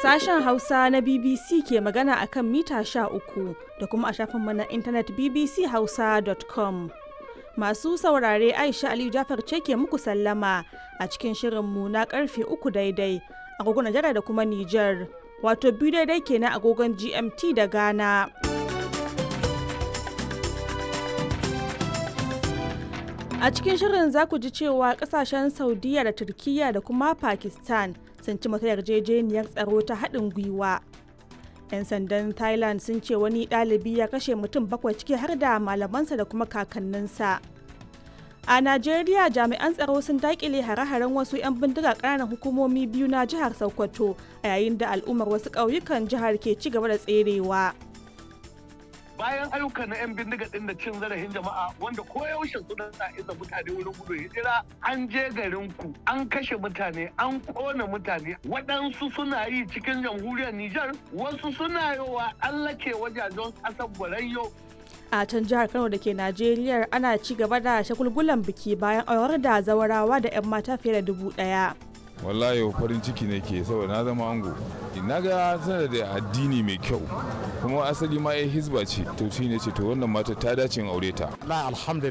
Sashen Hausa na BBC ke magana a kan mita uku da kuma a shafinmu na intanet bbchausa.com. Masu saurare Aisha Aliyu Jafar ce ke muku sallama a cikin shirinmu na karfe uku daidai agogon Najeriya da kuma Nijar, wato biyu daidai kenan agogon GMT da Ghana. A cikin shirin za ku ji cewa kasashen Saudiya da Turkiyya da kuma Pakistan sun ci mata yarjejeniyar tsaro ta haɗin gwiwa. 'Yan sandan Thailand sun ce wani ɗalibi ya kashe mutum bakwai ciki har da malamansa da kuma kakanninsa. A Najeriya jami'an tsaro sun daƙile hare-haren wasu 'yan bindiga ƙananan hukumomi biyu na jihar Sokoto a yayin da al'ummar wasu ƙauyukan jihar ke ci gaba da tserewa. bayan ayyukan na 'yan bindiga din da cin zarafin jama'a wanda koyaushe suna sa isa mutane wurin gudu hijira an je garin ku an kashe mutane an kona mutane waɗansu suna yi cikin jamhuriyar Nijar wasu suna yowa allake wajajen ƙasar Borayyo a can jihar kano da ke najeriya ana ci gaba da shagulgulan biki bayan aurar da zawarawa da 'yan mata fiye da dubu ɗaya. wallahi farin ciki ne ke saboda na zama ango na ga tana da addini mai kyau kuma asali ma ya hizba ce to shi ne ce to wannan mata ta dace in aure ta la alhamdulillah